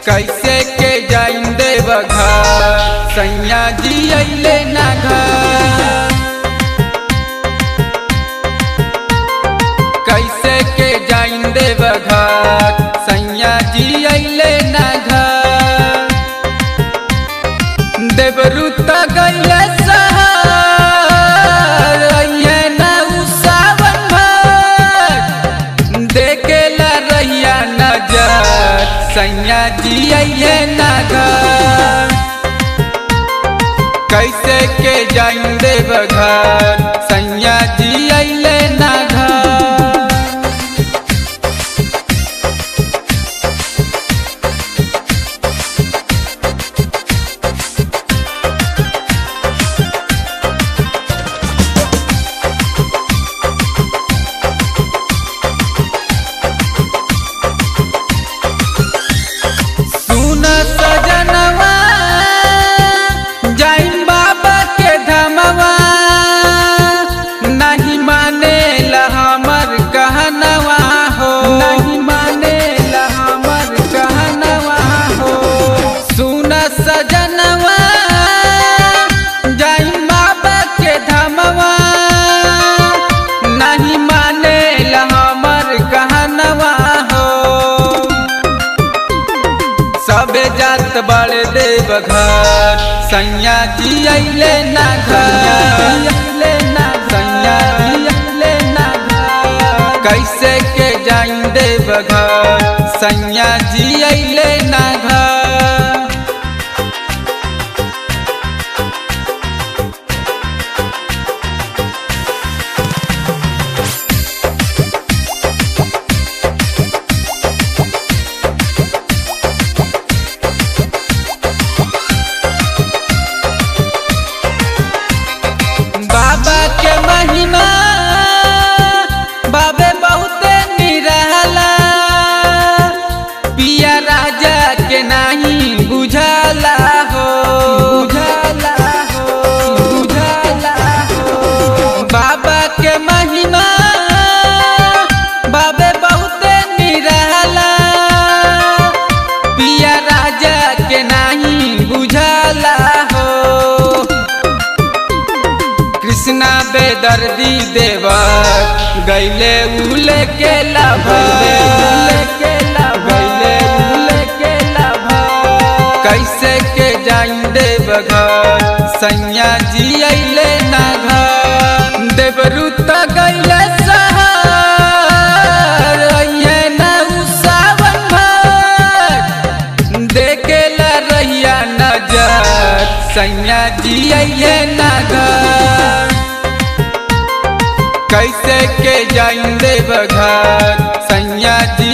कैसे के जाइन देव घर सैया जी अइले ना घर कैसे के जाइन देव घर सैया जी अइले ना घर देवरुता गइले सहर अइहे ना उ सावन भर देखेला रहिया नजर सैया जी अइहे ना घर कैसे के जाइन देव घर सैया जी अइले ना घर सुन सजनवा जाइन बाबा के धमवा नहीं माने हमर कहनवा हो नहीं माने हमर कहनवा हो सुन सजनवा जाइन बाबा के धमवा नहीं माने हमर कहनवा हो सबे जात बड़े देव घर सैया जी अइले ना घर अइले ना सैया जी अइले ना घर कैसे के जाइन देव घर सैया जी अइले ना घर बाबा के महिमा बाबे बहुते निरहला पिया राजा के नहीं बुझला हो बुझला हो बुझला हो बाबा के महिमा बाबे बहुते निरहला पिया राजा के नहीं बुझला हो कृष्णा बेदर्दी देवा गैले उले के लाभा के गैले उले के लाभा कैसे के जाइन देव घर सैया जी अइले ना घर देवरुता गैले सहर अइहे ना उ सावन भर देखेला रहिया नजर सैया जी अइहे ना घर कैसे के जाइन देव घर सैया जी